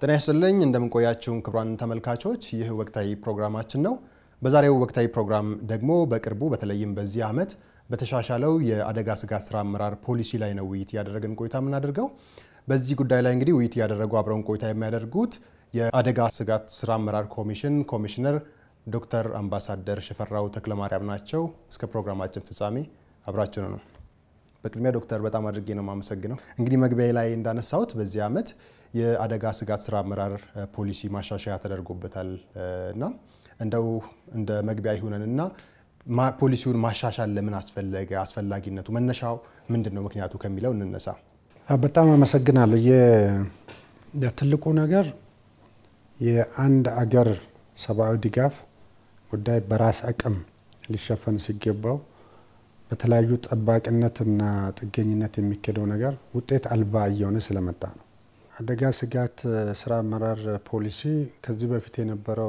ጤና ይስጥልኝ እንደምንቆያችሁን ክቡራን ተመልካቾች፣ ይህ ወቅታዊ ፕሮግራማችን ነው። በዛሬው ወቅታዊ ፕሮግራም ደግሞ በቅርቡ በተለይም በዚህ ዓመት በተሻሻለው የአደጋ ስጋት ስራ አመራር ፖሊሲ ላይ ነው ውይይት እያደረግን ቆይታ የምናደርገው። በዚህ ጉዳይ ላይ እንግዲህ ውይይት እያደረጉ አብረውን ቆይታ የሚያደርጉት የአደጋ ስጋት ስራ አመራር ኮሚሽን ኮሚሽነር ዶክተር አምባሳደር ሽፈራው ተክለማርያም ናቸው። እስከ ፕሮግራማችን ፍጻሜ አብራችን ነው። በቅድሚያ ዶክተር በጣም አድርጌ ነው የማመሰግነው። እንግዲህ መግቢያ ላይ እንዳነሳሁት በዚህ ዓመት የአደጋ ስጋት ስራ አመራር ፖሊሲ ማሻሻያ ተደርጎበታል እና እንደው እንደ መግቢያ ይሁነንና ፖሊሲውን ማሻሻል ለምን አስፈለገ? አስፈላጊነቱ መነሻው ምንድን ነው? ምክንያቱ ከሚለው እንነሳ። በጣም አመሰግናለሁ። የትልቁ ነገር የአንድ አገር ሰብአዊ ድጋፍ ጉዳይ በራስ አቅም ሊሸፈን ሲገባው በተለያዩ ጠባቂነትና ጥገኝነት የሚካሄደው ነገር ውጤት አልባ እየሆነ ስለመጣ ነው። አደጋ ስጋት ስራ አመራር ፖሊሲ ከዚህ በፊት የነበረው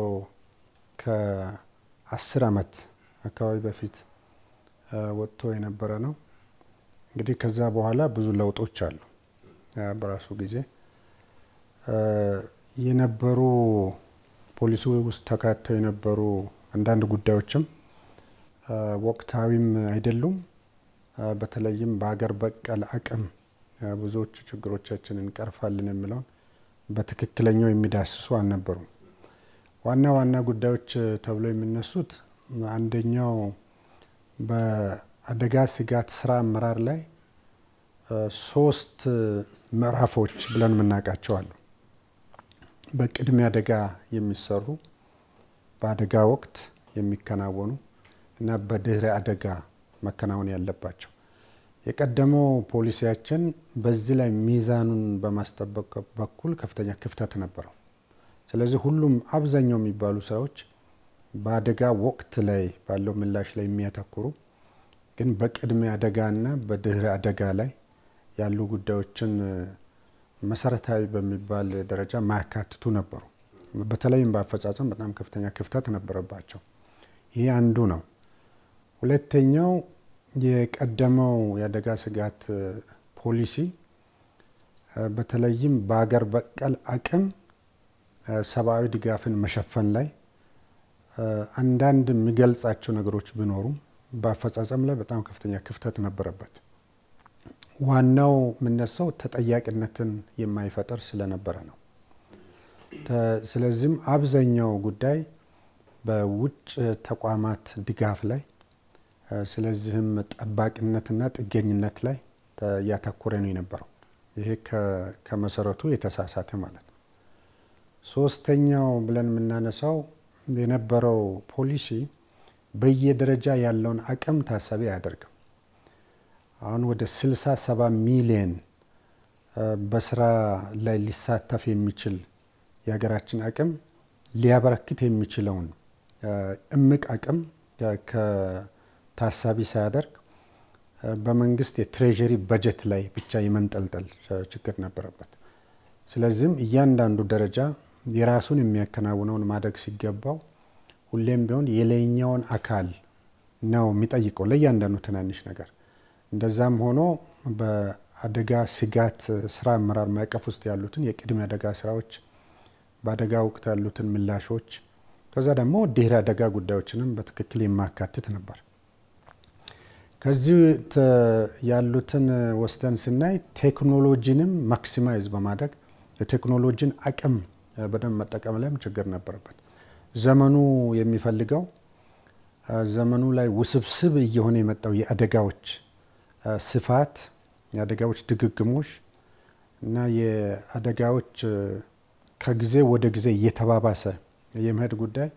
ከአስር ዓመት አካባቢ በፊት ወጥቶ የነበረ ነው። እንግዲህ ከዛ በኋላ ብዙ ለውጦች አሉ። በራሱ ጊዜ የነበሩ ፖሊሲ ውስጥ ተካተው የነበሩ አንዳንድ ጉዳዮችም ወቅታዊም አይደሉም። በተለይም በሀገር በቀል አቅም ብዙዎቹ ችግሮቻችን እንቀርፋለን የሚለውን በትክክለኛው የሚዳስሱ አልነበሩም። ዋና ዋና ጉዳዮች ተብለው የሚነሱት አንደኛው በአደጋ ስጋት ስራ አመራር ላይ ሶስት ምዕራፎች ብለን የምናውቃቸው አሉ። በቅድመ አደጋ የሚሰሩ፣ በአደጋ ወቅት የሚከናወኑ እና በድህረ አደጋ መከናወን ያለባቸው። የቀደመው ፖሊሲያችን በዚህ ላይ ሚዛኑን በማስጠበቅ በኩል ከፍተኛ ክፍተት ነበረው። ስለዚህ ሁሉም አብዛኛው የሚባሉ ስራዎች በአደጋ ወቅት ላይ ባለው ምላሽ ላይ የሚያተኩሩ ግን በቅድመ አደጋና በድህረ አደጋ ላይ ያሉ ጉዳዮችን መሰረታዊ በሚባል ደረጃ ማያካትቱ ነበሩ። በተለይም በአፈጻጸም በጣም ከፍተኛ ክፍተት ነበረባቸው። ይህ አንዱ ነው። ሁለተኛው የቀደመው የአደጋ ስጋት ፖሊሲ በተለይም በሀገር በቀል አቅም ሰብአዊ ድጋፍን መሸፈን ላይ አንዳንድ የሚገልጻቸው ነገሮች ቢኖሩም በአፈጻጸም ላይ በጣም ከፍተኛ ክፍተት ነበረበት። ዋናው የምነሳው ተጠያቂነትን የማይፈጠር ስለነበረ ነው። ስለዚህም አብዛኛው ጉዳይ በውጭ ተቋማት ድጋፍ ላይ ስለዚህም ጠባቂነትና ጥገኝነት ላይ ያተኮረ ነው የነበረው። ይሄ ከመሰረቱ የተሳሳተ ማለት ነው። ሶስተኛው ብለን የምናነሳው የነበረው ፖሊሲ በየደረጃ ያለውን አቅም ታሳቢ አያደርግም። አሁን ወደ 67 ሚሊየን በስራ ላይ ሊሳተፍ የሚችል የሀገራችን አቅም ሊያበረክት የሚችለውን እምቅ አቅም ታሳቢ ሳያደርግ በመንግስት የትሬዥሪ በጀት ላይ ብቻ የመንጠልጠል ችግር ነበረበት። ስለዚህም እያንዳንዱ ደረጃ የራሱን የሚያከናውነውን ማድረግ ሲገባው ሁሌም ቢሆን የላይኛውን አካል ነው የሚጠይቀው ለእያንዳንዱ ትናንሽ ነገር። እንደዛም ሆኖ በአደጋ ስጋት ስራ አመራር ማዕቀፍ ውስጥ ያሉትን የቅድመ አደጋ ስራዎች፣ በአደጋ ወቅት ያሉትን ምላሾች፣ ከዛ ደግሞ ድህረ አደጋ ጉዳዮችንም በትክክል የማካትት ነበር። ከዚህ ያሉትን ወስደን ስናይ ቴክኖሎጂንም ማክሲማይዝ በማድረግ የቴክኖሎጂን አቅም በደንብ መጠቀም ላይም ችግር ነበረበት። ዘመኑ የሚፈልገው ዘመኑ ላይ ውስብስብ እየሆነ የመጣው የአደጋዎች ስፋት፣ የአደጋዎች ድግግሞሽ እና የአደጋዎች ከጊዜ ወደ ጊዜ እየተባባሰ የመሄድ ጉዳይ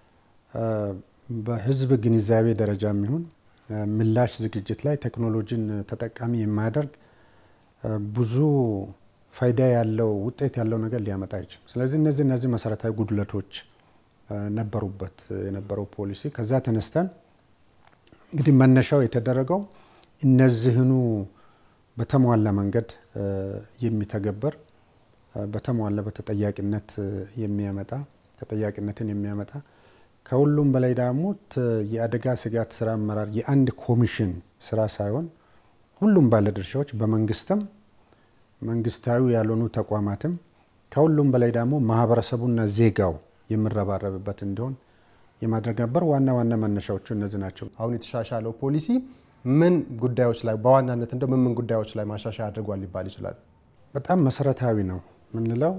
በህዝብ ግንዛቤ ደረጃ የሚሆን ምላሽ ዝግጅት ላይ ቴክኖሎጂን ተጠቃሚ የማያደርግ ብዙ ፋይዳ ያለው ውጤት ያለው ነገር ሊያመጣ አይችልም። ስለዚህ እነዚህ እነዚህ መሰረታዊ ጉድለቶች ነበሩበት የነበረው ፖሊሲ። ከዛ ተነስተን እንግዲህ መነሻው የተደረገው እነዚህኑ በተሟላ መንገድ የሚተገበር በተሟላ በተጠያቂነት የሚያመጣ ተጠያቂነትን የሚያመጣ ከሁሉም በላይ ደግሞ የአደጋ ስጋት ስራ አመራር የአንድ ኮሚሽን ስራ ሳይሆን ሁሉም ባለድርሻዎች በመንግስትም መንግስታዊ ያልሆኑ ተቋማትም ከሁሉም በላይ ደግሞ ማህበረሰቡና ዜጋው የሚረባረብበት እንዲሆን የማድረግ ነበር። ዋና ዋና መነሻዎቹ እነዚህ ናቸው። አሁን የተሻሻለው ፖሊሲ ምን ጉዳዮች ላይ በዋናነት እንደው ምን ምን ጉዳዮች ላይ ማሻሻያ አድርጓል ሊባል ይችላል? በጣም መሰረታዊ ነው የምንለው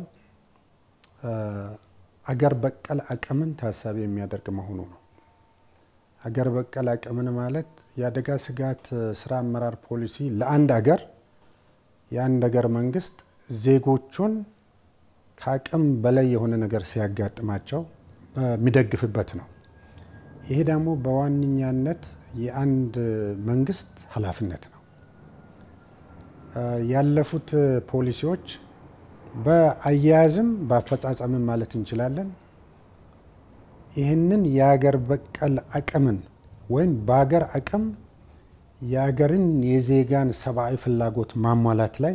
አገር በቀል አቅምን ታሳቢ የሚያደርግ መሆኑ ነው። አገር በቀል አቅምን ማለት የአደጋ ስጋት ስራ አመራር ፖሊሲ ለአንድ አገር የአንድ አገር መንግስት ዜጎቹን ከአቅም በላይ የሆነ ነገር ሲያጋጥማቸው የሚደግፍበት ነው። ይሄ ደግሞ በዋነኛነት የአንድ መንግስት ኃላፊነት ነው። ያለፉት ፖሊሲዎች በአያያዝም በአፈጻጸምም ማለት እንችላለን ይህንን የሀገር በቀል አቅምን ወይም በሀገር አቅም የሀገርን የዜጋን ሰብአዊ ፍላጎት ማሟላት ላይ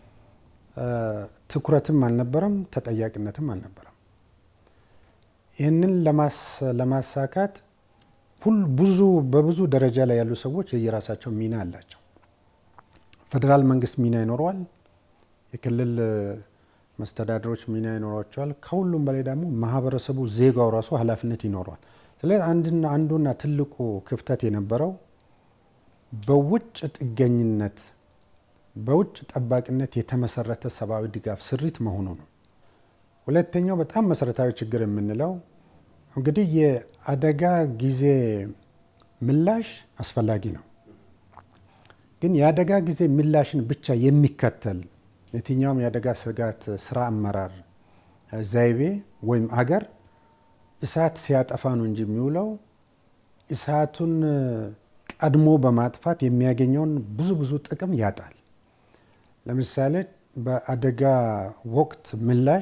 ትኩረትም አልነበረም፣ ተጠያቂነትም አልነበረም። ይህንን ለማሳካት ሁል ብዙ በብዙ ደረጃ ላይ ያሉ ሰዎች የየራሳቸው ሚና አላቸው። ፌዴራል መንግስት ሚና ይኖረዋል። የክልል መስተዳደሮች ሚና ይኖሯቸዋል። ከሁሉም በላይ ደግሞ ማህበረሰቡ ዜጋው ራሱ ኃላፊነት ይኖረዋል። ስለዚህ አንድና አንዱና ትልቁ ክፍተት የነበረው በውጭ ጥገኝነት በውጭ ጠባቂነት የተመሰረተ ሰብአዊ ድጋፍ ስሪት መሆኑ ነው። ሁለተኛው በጣም መሰረታዊ ችግር የምንለው እንግዲህ የአደጋ ጊዜ ምላሽ አስፈላጊ ነው። ግን የአደጋ ጊዜ ምላሽን ብቻ የሚከተል የትኛውም የአደጋ ስጋት ስራ አመራር ዘይቤ ወይም አገር እሳት ሲያጠፋ ነው እንጂ የሚውለው እሳቱን ቀድሞ በማጥፋት የሚያገኘውን ብዙ ብዙ ጥቅም ያጣል። ለምሳሌ በአደጋ ወቅት ምላሽ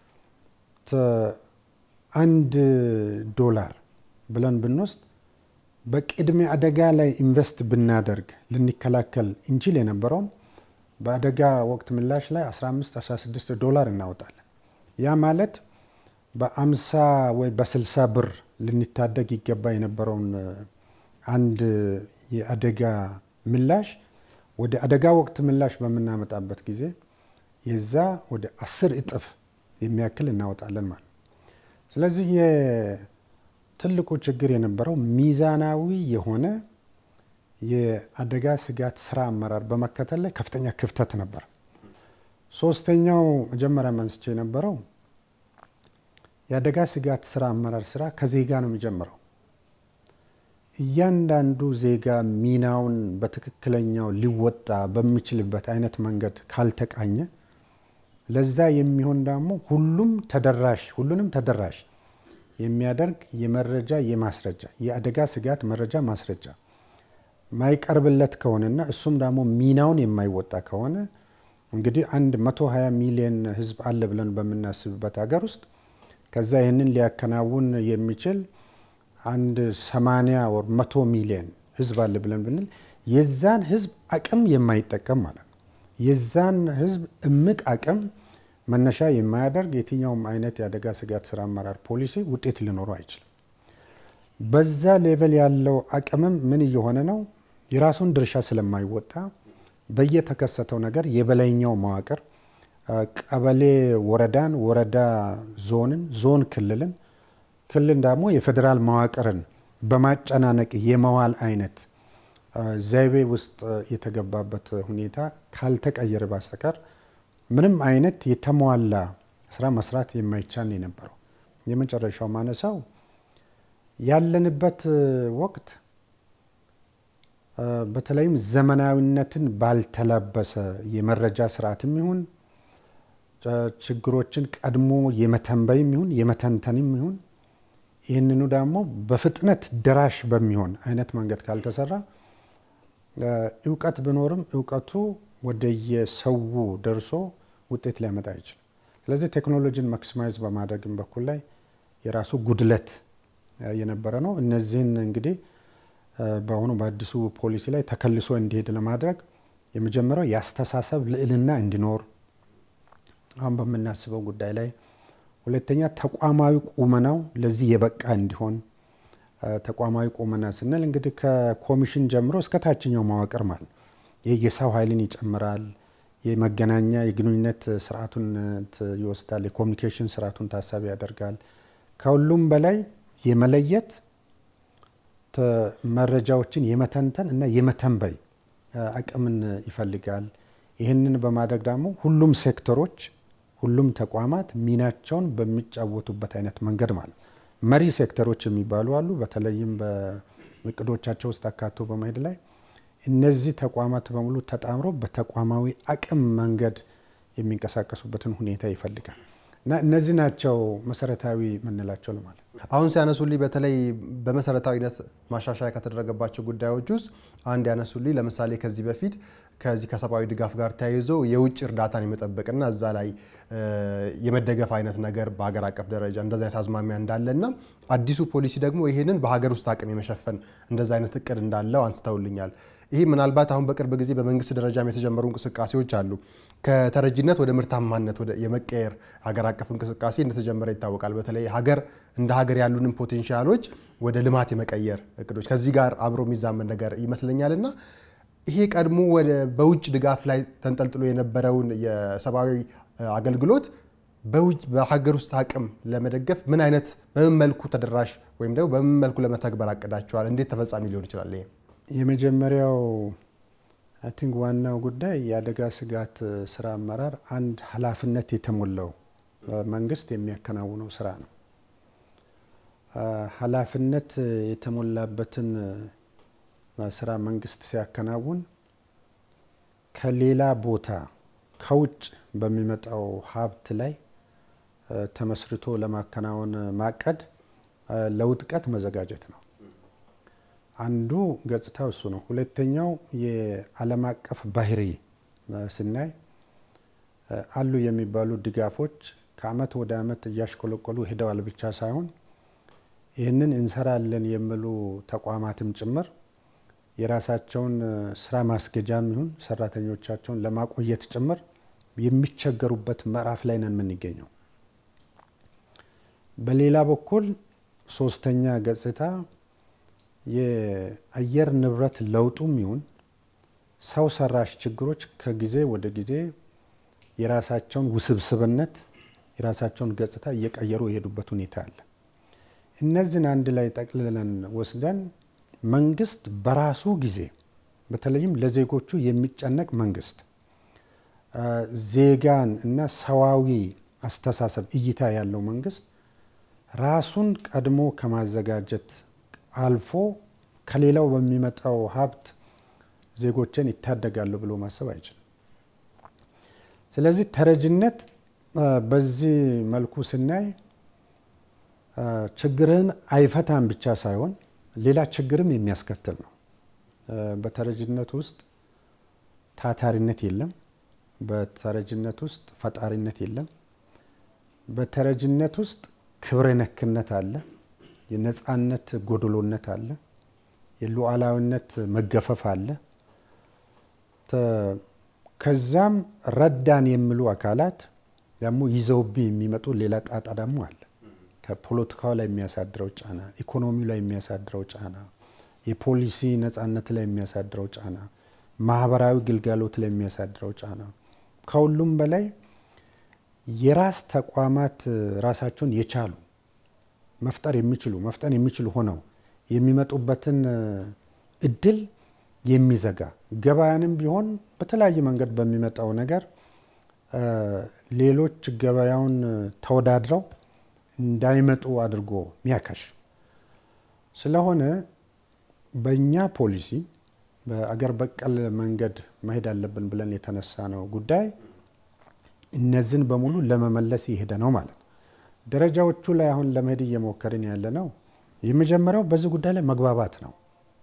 አንድ ዶላር ብለን ብንወስድ በቅድመ አደጋ ላይ ኢንቨስት ብናደርግ ልንከላከል እንችል የነበረውን በአደጋ ወቅት ምላሽ ላይ 15 16 ዶላር እናወጣለን። ያ ማለት በ50 ወይ በ60 ብር ልንታደግ ይገባ የነበረውን አንድ የአደጋ ምላሽ ወደ አደጋ ወቅት ምላሽ በምናመጣበት ጊዜ የዛ ወደ አስር እጥፍ የሚያክል እናወጣለን ማለት ነው። ስለዚህ የትልቁ ችግር የነበረው ሚዛናዊ የሆነ የአደጋ ስጋት ስራ አመራር በመከተል ላይ ከፍተኛ ክፍተት ነበር። ሶስተኛው መጀመሪያ መንስቼ የነበረው የአደጋ ስጋት ስራ አመራር ስራ ከዜጋ ነው የሚጀምረው። እያንዳንዱ ዜጋ ሚናውን በትክክለኛው ሊወጣ በሚችልበት አይነት መንገድ ካልተቃኘ ለዛ የሚሆን ደግሞ ሁሉም ተደራሽ ሁሉንም ተደራሽ የሚያደርግ የመረጃ የማስረጃ የአደጋ ስጋት መረጃ ማስረጃ ማይቀርብለት ከሆነና እሱም ደግሞ ሚናውን የማይወጣ ከሆነ እንግዲህ አንድ 120 ሚሊዮን ህዝብ አለ ብለን በምናስብበት ሀገር ውስጥ ከዛ ይህንን ሊያከናውን የሚችል አንድ 80 ወር 100 ሚሊዮን ህዝብ አለ ብለን ብንል የዛን ህዝብ አቅም የማይጠቀም ማለት ነው። የዛን ህዝብ እምቅ አቅም መነሻ የማያደርግ የትኛውም አይነት የአደጋ ስጋት ስራ አመራር ፖሊሲ ውጤት ሊኖረው አይችልም። በዛ ሌቨል ያለው አቅምም ምን እየሆነ ነው? የራሱን ድርሻ ስለማይወጣ በየተከሰተው ነገር የበላይኛው መዋቅር ቀበሌ ወረዳን፣ ወረዳ ዞንን፣ ዞን ክልልን፣ ክልል ደግሞ የፌዴራል መዋቅርን በማጨናነቅ የመዋል አይነት ዘይቤ ውስጥ የተገባበት ሁኔታ ካልተቀየረ በስተቀር ምንም አይነት የተሟላ ስራ መስራት የማይቻል የነበረው። የመጨረሻው ማነሳው ያለንበት ወቅት በተለይም ዘመናዊነትን ባልተላበሰ የመረጃ ስርዓትም ይሁን ችግሮችን ቀድሞ የመተንበይም ይሁን የመተንተንም ይሁን ይህንኑ ደግሞ በፍጥነት ደራሽ በሚሆን አይነት መንገድ ካልተሰራ እውቀት ቢኖርም እውቀቱ ወደየሰው ደርሶ ውጤት ሊያመጣ አይችልም። ስለዚህ ቴክኖሎጂን ማክሲማይዝ በማድረግም በኩል ላይ የራሱ ጉድለት የነበረ ነው። እነዚህን እንግዲህ በአሁኑ በአዲሱ ፖሊሲ ላይ ተከልሶ እንዲሄድ ለማድረግ የመጀመሪያው የአስተሳሰብ ልዕልና እንዲኖር አሁን በምናስበው ጉዳይ ላይ፣ ሁለተኛ ተቋማዊ ቁመናው ለዚህ የበቃ እንዲሆን ተቋማዊ ቁመና ስንል እንግዲህ ከኮሚሽን ጀምሮ እስከ ታችኛው መዋቅር ማለት ይህ የሰው ኃይልን ይጨምራል፣ የመገናኛ የግንኙነት ስርዓቱን ይወስዳል። የኮሚኒኬሽን ስርዓቱን ታሳቢ ያደርጋል። ከሁሉም በላይ የመለየት መረጃዎችን የመተንተን እና የመተንበይ አቅምን ይፈልጋል። ይህንን በማድረግ ደግሞ ሁሉም ሴክተሮች፣ ሁሉም ተቋማት ሚናቸውን በሚጫወቱበት አይነት መንገድ ማለት መሪ ሴክተሮች የሚባሉ አሉ። በተለይም በእቅዶቻቸው ውስጥ አካቶ በመሄድ ላይ እነዚህ ተቋማት በሙሉ ተጣምሮ በተቋማዊ አቅም መንገድ የሚንቀሳቀሱበትን ሁኔታ ይፈልጋል እና እነዚህ ናቸው መሰረታዊ የምንላቸው ለማለት አሁን ሲያነሱልኝ በተለይ በመሰረታዊነት ማሻሻያ ከተደረገባቸው ጉዳዮች ውስጥ አንድ ያነሱልኝ ለምሳሌ ከዚህ በፊት ከዚህ ከሰብአዊ ድጋፍ ጋር ተያይዞ የውጭ እርዳታን የመጠበቅና እዛ ላይ የመደገፍ አይነት ነገር በሀገር አቀፍ ደረጃ እንደዚ አይነት አዝማሚያ እንዳለና አዲሱ ፖሊሲ ደግሞ ይህንን በሀገር ውስጥ አቅም የመሸፈን እንደዚ አይነት እቅድ እንዳለው አንስተውልኛል። ይህ ምናልባት አሁን በቅርብ ጊዜ በመንግስት ደረጃም የተጀመሩ እንቅስቃሴዎች አሉ። ከተረጂነት ወደ ምርታማነት ወደ የመቀየር ሀገር አቀፍ እንቅስቃሴ እንደተጀመረ ይታወቃል። በተለይ ሀገር እንደ ሀገር ያሉንን ፖቴንሻሎች ወደ ልማት የመቀየር እቅዶች ከዚህ ጋር አብሮ የሚዛመን ነገር ይመስለኛል እና ይሄ ቀድሞ ወደ በውጭ ድጋፍ ላይ ተንጠልጥሎ የነበረውን የሰብአዊ አገልግሎት በውጭ በሀገር ውስጥ አቅም ለመደገፍ ምን አይነት በምን መልኩ ተደራሽ ወይም ደግሞ በምን መልኩ ለመተግበር አቅዳቸዋል? እንዴት ተፈጻሚ ሊሆን ይችላል? ይሄ የመጀመሪያው አይ ቲንክ ዋናው ጉዳይ የአደጋ ስጋት ስራ አመራር አንድ ኃላፊነት የተሞላው መንግስት የሚያከናውነው ስራ ነው። ኃላፊነት የተሞላበትን ስራ መንግስት ሲያከናውን ከሌላ ቦታ ከውጭ በሚመጣው ሀብት ላይ ተመስርቶ ለማከናወን ማቀድ ለውጥቀት መዘጋጀት ነው። አንዱ ገጽታው እሱ ነው። ሁለተኛው የዓለም አቀፍ ባህሪ ስናይ አሉ የሚባሉ ድጋፎች ከአመት ወደ አመት እያሽቆለቆሉ ሄደዋል ብቻ ሳይሆን ይህንን እንሰራለን የሚሉ ተቋማትም ጭምር የራሳቸውን ስራ ማስገጃም ይሁን ሰራተኞቻቸውን ለማቆየት ጭምር የሚቸገሩበት ምዕራፍ ላይ ነን የምንገኘው። በሌላ በኩል ሶስተኛ ገጽታ የአየር ንብረት ለውጡም ይሁን ሰው ሰራሽ ችግሮች ከጊዜ ወደ ጊዜ የራሳቸውን ውስብስብነት የራሳቸውን ገጽታ እየቀየሩ የሄዱበት ሁኔታ አለ። እነዚህን አንድ ላይ ጠቅልለን ወስደን መንግስት በራሱ ጊዜ በተለይም ለዜጎቹ የሚጨነቅ መንግስት ዜጋን እና ሰዋዊ አስተሳሰብ እይታ ያለው መንግስት ራሱን ቀድሞ ከማዘጋጀት አልፎ ከሌላው በሚመጣው ሀብት ዜጎችን ይታደጋሉ ብሎ ማሰብ አይችልም። ስለዚህ ተረጅነት በዚህ መልኩ ስናይ ችግርህን አይፈታም ብቻ ሳይሆን ሌላ ችግርም የሚያስከትል ነው። በተረጅነት ውስጥ ታታሪነት የለም። በተረጅነት ውስጥ ፈጣሪነት የለም። በተረጅነት ውስጥ ክብረ ነክነት አለ። የነፃነት ጎድሎነት አለ። የሉዓላዊነት መገፈፍ አለ። ከዛም ረዳን የሚሉ አካላት ደግሞ ይዘውብኝ የሚመጡ ሌላ ጣጣ ደግሞ አለ። ከፖለቲካው ላይ የሚያሳድረው ጫና፣ ኢኮኖሚው ላይ የሚያሳድረው ጫና፣ የፖሊሲ ነፃነት ላይ የሚያሳድረው ጫና፣ ማህበራዊ ግልጋሎት ላይ የሚያሳድረው ጫና፣ ከሁሉም በላይ የራስ ተቋማት ራሳቸውን የቻሉ መፍጠር የሚችሉ መፍጠን የሚችሉ ሆነው የሚመጡበትን እድል የሚዘጋ ገበያንም ቢሆን በተለያየ መንገድ በሚመጣው ነገር ሌሎች ገበያውን ተወዳድረው እንዳይመጡ አድርጎ ሚያከሽ ስለሆነ በእኛ ፖሊሲ በአገር በቀል መንገድ መሄድ አለብን ብለን የተነሳ ነው ጉዳይ እነዚህን በሙሉ ለመመለስ የሄደ ነው ማለት ነው። ደረጃዎቹ ላይ አሁን ለመሄድ እየሞከርን ያለ ነው። የመጀመሪያው በዚህ ጉዳይ ላይ መግባባት ነው።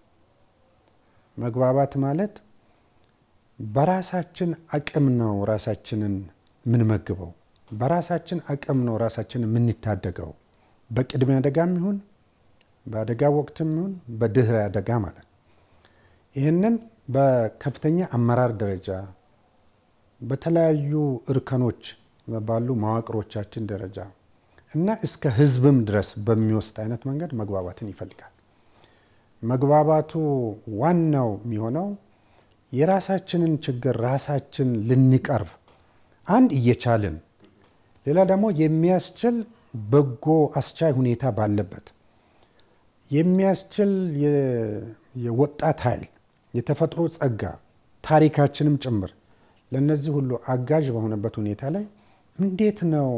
መግባባት ማለት በራሳችን አቅም ነው ራሳችንን የምንመግበው፣ በራሳችን አቅም ነው ራሳችንን የምንታደገው። በቅድሚያ አደጋም ይሁን በአደጋ ወቅትም ይሁን በድህረ አደጋ ማለት ነው። ይህንን በከፍተኛ አመራር ደረጃ በተለያዩ እርከኖች ባሉ መዋቅሮቻችን ደረጃ እና እስከ ሕዝብም ድረስ በሚወስድ አይነት መንገድ መግባባትን ይፈልጋል። መግባባቱ ዋናው የሚሆነው የራሳችንን ችግር ራሳችን ልንቀርብ አንድ እየቻልን ሌላ ደግሞ የሚያስችል በጎ አስቻይ ሁኔታ ባለበት የሚያስችል የወጣት ኃይል የተፈጥሮ ጸጋ ታሪካችንም ጭምር ለእነዚህ ሁሉ አጋዥ በሆነበት ሁኔታ ላይ እንዴት ነው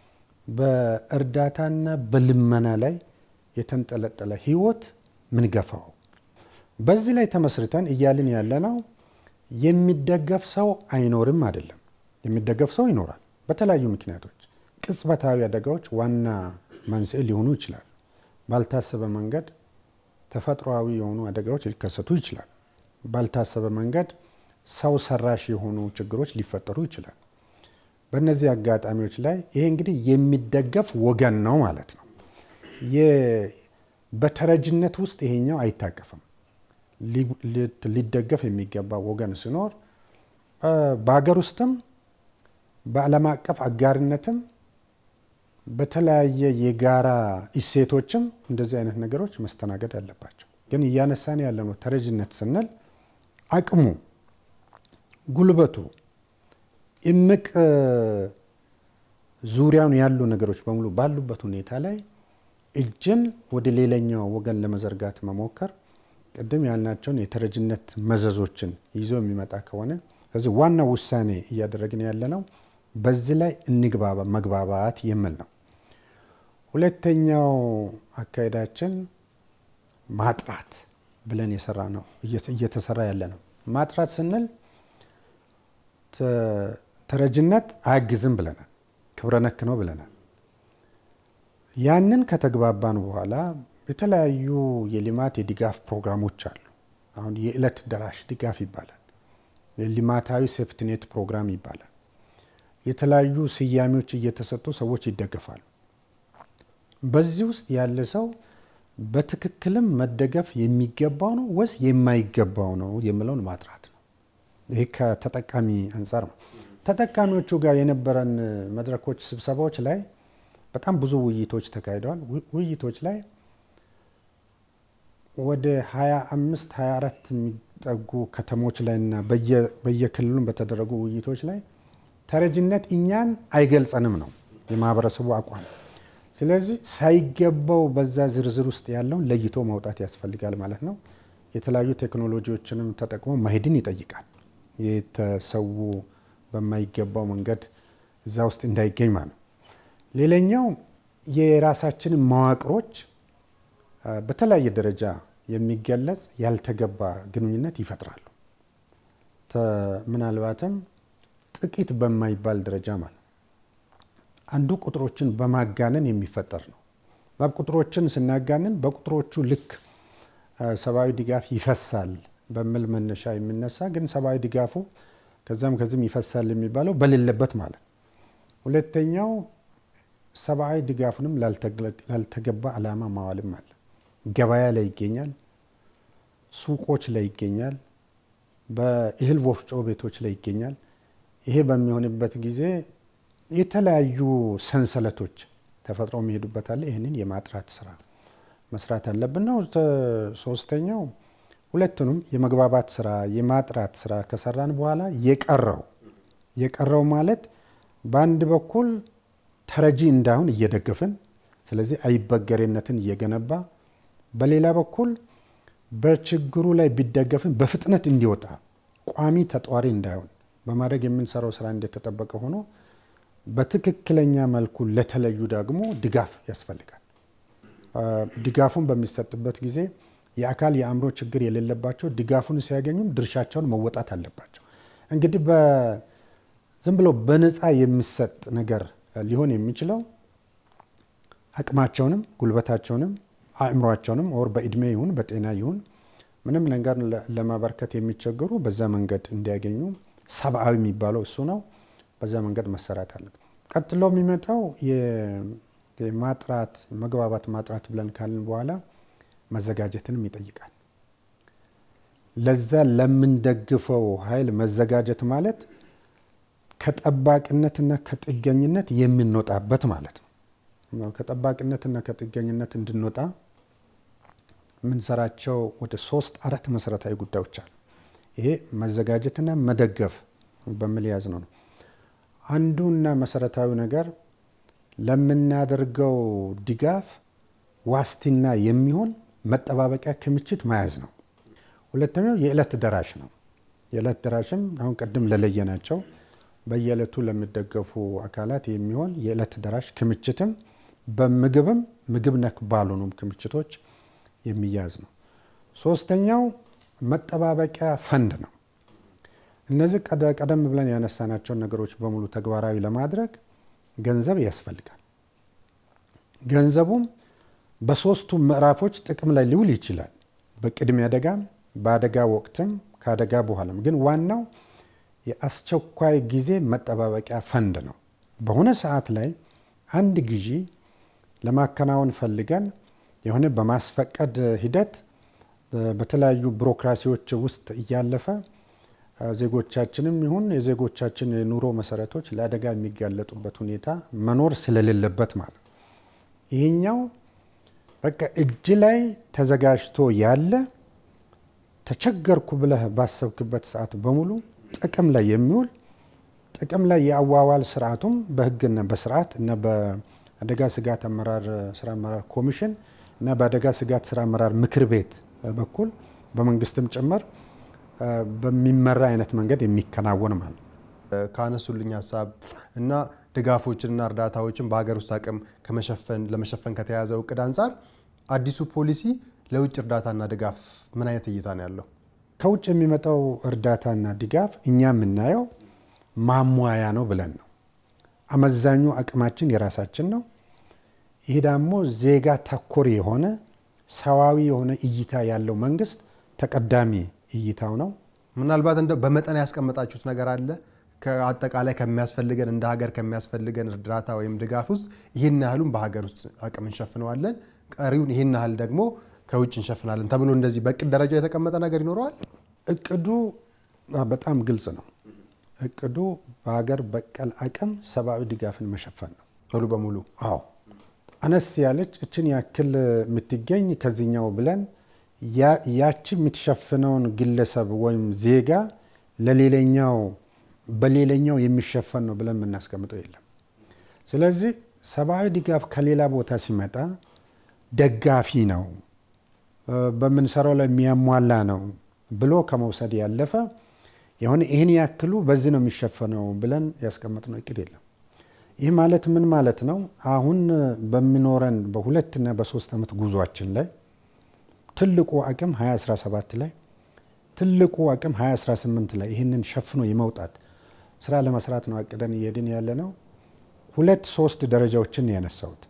በእርዳታና በልመና ላይ የተንጠለጠለ ህይወት ምንገፋው? በዚህ ላይ ተመስርተን እያልን ያለነው የሚደገፍ ሰው አይኖርም አይደለም። የሚደገፍ ሰው ይኖራል። በተለያዩ ምክንያቶች ቅጽበታዊ አደጋዎች ዋና መንስኤ ሊሆኑ ይችላል። ባልታሰበ መንገድ ተፈጥሯዊ የሆኑ አደጋዎች ሊከሰቱ ይችላል። ባልታሰበ መንገድ ሰው ሰራሽ የሆኑ ችግሮች ሊፈጠሩ ይችላል። በእነዚህ አጋጣሚዎች ላይ ይሄ እንግዲህ የሚደገፍ ወገን ነው ማለት ነው። በተረጅነት ውስጥ ይሄኛው አይታቀፍም። ሊደገፍ የሚገባ ወገን ሲኖር በሀገር ውስጥም በዓለም አቀፍ አጋርነትም በተለያየ የጋራ እሴቶችም እንደዚህ አይነት ነገሮች መስተናገድ አለባቸው። ግን እያነሳን ያለነው ተረጅነት ስንል አቅሙ፣ ጉልበቱ፣ እምቅ ዙሪያውን ያሉ ነገሮች በሙሉ ባሉበት ሁኔታ ላይ እጅን ወደ ሌላኛው ወገን ለመዘርጋት መሞከር ቅድም ያልናቸውን የተረጅነት መዘዞችን ይዞ የሚመጣ ከሆነ ስለዚህ ዋናው ውሳኔ እያደረግን ያለ ነው በዚህ ላይ እንግባባ መግባባት የሚል ነው። ሁለተኛው አካሄዳችን ማጥራት ብለን የሰራ ነው እየተሰራ ያለ ነው። ማጥራት ስንል ተረጅነት አያግዝም ብለናል፣ ክብረ ነክ ነው ብለናል። ያንን ከተግባባን በኋላ የተለያዩ የልማት የድጋፍ ፕሮግራሞች አሉ። አሁን የዕለት ደራሽ ድጋፍ ይባላል፣ የልማታዊ ሴፍትኔት ፕሮግራም ይባላል። የተለያዩ ስያሜዎች እየተሰጡ ሰዎች ይደገፋሉ። በዚህ ውስጥ ያለ ሰው በትክክልም መደገፍ የሚገባው ነው ወይስ የማይገባው ነው የሚለውን ማጥራት ነው። ይህ ከተጠቃሚ አንጻር ነው። ተጠቃሚዎቹ ጋር የነበረን መድረኮች፣ ስብሰባዎች ላይ በጣም ብዙ ውይይቶች ተካሂደዋል። ውይይቶች ላይ ወደ 25 24 የሚጠጉ ከተሞች ላይ እና በየክልሉም በተደረጉ ውይይቶች ላይ ተረጅነት እኛን አይገልጸንም ነው የማህበረሰቡ አቋም። ስለዚህ ሳይገባው በዛ ዝርዝር ውስጥ ያለውን ለይቶ ማውጣት ያስፈልጋል ማለት ነው። የተለያዩ ቴክኖሎጂዎችንም ተጠቅሞ መሄድን ይጠይቃል። የተሰው በማይገባው መንገድ እዛ ውስጥ እንዳይገኝ ማለት ነው። ሌላኛው የራሳችንን መዋቅሮች በተለያየ ደረጃ የሚገለጽ ያልተገባ ግንኙነት ይፈጥራሉ። ምናልባትም ጥቂት በማይባል ደረጃ ማለት አንዱ ቁጥሮችን በማጋነን የሚፈጠር ነው። ቁጥሮችን ስናጋንን በቁጥሮቹ ልክ ሰብአዊ ድጋፍ ይፈሳል በሚል መነሻ የሚነሳ ግን ሰብአዊ ድጋፉ ከዛም ከዚህም ይፈሳል የሚባለው በሌለበት ማለት ነው። ሁለተኛው ሰብአዊ ድጋፉንም ላልተገባ ዓላማ ማዋልም አለ። ገበያ ላይ ይገኛል፣ ሱቆች ላይ ይገኛል፣ በእህል ወፍጮ ቤቶች ላይ ይገኛል። ይሄ በሚሆንበት ጊዜ የተለያዩ ሰንሰለቶች ተፈጥሮ የሚሄዱበት አለ። ይህንን የማጥራት ስራ መስራት አለብን ነው። ሶስተኛው ሁለቱንም የመግባባት ስራ የማጥራት ስራ ከሰራን በኋላ የቀረው የቀረው ማለት በአንድ በኩል ተረጂ እንዳሁን እየደገፍን ስለዚህ አይበገሬነትን እየገነባ በሌላ በኩል በችግሩ ላይ ቢደገፍን በፍጥነት እንዲወጣ ቋሚ ተጧሪ እንዳይሆን በማድረግ የምንሰራው ስራ እንደተጠበቀ ሆኖ በትክክለኛ መልኩ ለተለዩ ደግሞ ድጋፍ ያስፈልጋል። ድጋፉን በሚሰጥበት ጊዜ የአካል የአእምሮ ችግር የሌለባቸው ድጋፉን ሲያገኙም ድርሻቸውን መወጣት አለባቸው። እንግዲህ ዝም ብሎ በነፃ የሚሰጥ ነገር ሊሆን የሚችለው አቅማቸውንም ጉልበታቸውንም አእምሯቸውንም ወር በእድሜ ይሁን በጤና ይሁን ምንም ነገር ለማበርከት የሚቸገሩ በዛ መንገድ እንዲያገኙ ሰብአዊ የሚባለው እሱ ነው። በዛ መንገድ መሰራት አለበት። ቀጥሎ የሚመጣው የማጥራት መግባባት ማጥራት ብለን ካልን በኋላ መዘጋጀትንም ይጠይቃል። ለዛ ለምንደግፈው ኃይል መዘጋጀት ማለት ከጠባቂነትና ከጥገኝነት የምንወጣበት ማለት ነው። ከጠባቂነትና ከጥገኝነት እንድንወጣ የምንሰራቸው ወደ ሶስት አራት መሰረታዊ ጉዳዮች አሉ። ይሄ መዘጋጀትና መደገፍ በሚል ያዝ ነው። አንዱና መሰረታዊ ነገር ለምናደርገው ድጋፍ ዋስትና የሚሆን መጠባበቂያ ክምችት መያዝ ነው። ሁለተኛው የዕለት ደራሽ ነው። የዕለት ደራሽም አሁን ቅድም ለለየናቸው በየዕለቱ ለሚደገፉ አካላት የሚሆን የዕለት ደራሽ ክምችትም በምግብም ምግብ ነክ ባልሆኑም ክምችቶች የሚያዝ ነው። ሶስተኛው መጠባበቂያ ፈንድ ነው። እነዚህ ቀደም ብለን ያነሳናቸውን ነገሮች በሙሉ ተግባራዊ ለማድረግ ገንዘብ ያስፈልጋል። ገንዘቡም በሶስቱ ምዕራፎች ጥቅም ላይ ሊውል ይችላል። በቅድሚያ አደጋም፣ በአደጋ ወቅትም፣ ከአደጋ በኋላም። ግን ዋናው የአስቸኳይ ጊዜ መጠባበቂያ ፈንድ ነው። በሆነ ሰዓት ላይ አንድ ግዢ ለማከናወን ፈልገን የሆነ በማስፈቀድ ሂደት በተለያዩ ቢሮክራሲዎች ውስጥ እያለፈ ዜጎቻችንም ይሁን የዜጎቻችን የኑሮ መሰረቶች ለአደጋ የሚጋለጡበት ሁኔታ መኖር ስለሌለበት ማለት ነው። ይህኛው በቃ እጅ ላይ ተዘጋጅቶ ያለ ተቸገርኩ ብለህ ባሰብክበት ሰዓት በሙሉ ጥቅም ላይ የሚውል ጥቅም ላይ የአዋዋል ስርዓቱም በሕግና በስርዓት እና በአደጋ ስጋት አመራር ስራ አመራር ኮሚሽን እና በአደጋ ስጋት ስራ አመራር ምክር ቤት በኩል በመንግስትም ጭምር በሚመራ አይነት መንገድ የሚከናወን ማለት ነው። ካነሱልኝ ሀሳብ እና ድጋፎችንና እርዳታዎችን በሀገር ውስጥ አቅም ከመሸፈን ለመሸፈን ከተያዘው እቅድ አንጻር አዲሱ ፖሊሲ ለውጭ እርዳታና ድጋፍ ምን አይነት እይታ ነው ያለው? ከውጭ የሚመጣው እርዳታና ድጋፍ እኛ የምናየው ማሟያ ነው ብለን ነው። አመዛኙ አቅማችን የራሳችን ነው። ይህ ደግሞ ዜጋ ተኮር የሆነ ሰዋዊ የሆነ እይታ ያለው መንግስት ተቀዳሚ እይታው ነው። ምናልባት እንደው በመጠን ያስቀመጣችሁት ነገር አለ? ከአጠቃላይ ከሚያስፈልገን እንደ ሀገር ከሚያስፈልገን እርዳታ ወይም ድጋፍ ውስጥ ይህን ያህሉን በሀገር ውስጥ አቅም እንሸፍነዋለን፣ ቀሪውን ይህን ያህል ደግሞ ከውጭ እንሸፍናለን ተብሎ እንደዚህ በእቅድ ደረጃ የተቀመጠ ነገር ይኖረዋል? እቅዱ በጣም ግልጽ ነው። እቅዱ በሀገር በቀል አቅም ሰብአዊ ድጋፍን መሸፈን ነው ሙሉ በሙሉ። አዎ አነስ ያለች እችን ያክል የምትገኝ ከዚህኛው ብለን ያቺ የምትሸፍነውን ግለሰብ ወይም ዜጋ ለሌላኛው በሌላኛው የሚሸፈን ነው ብለን የምናስቀምጠው የለም። ስለዚህ ሰብአዊ ድጋፍ ከሌላ ቦታ ሲመጣ ደጋፊ ነው፣ በምንሰራው ላይ የሚያሟላ ነው ብሎ ከመውሰድ ያለፈ የሆነ ይህን ያክሉ በዚህ ነው የሚሸፈነው ብለን ያስቀመጥነው እቅድ የለም። ይህ ማለት ምን ማለት ነው? አሁን በሚኖረን በሁለትና በሶስት ዓመት ጉዟችን ላይ ትልቁ አቅም 2017 ላይ ትልቁ አቅም 2018 ላይ ይህንን ሸፍኖ የመውጣት ስራ ለመስራት ነው አቅደን እየሄድን ያለ ነው። ሁለት ሶስት ደረጃዎችን ያነሳሁት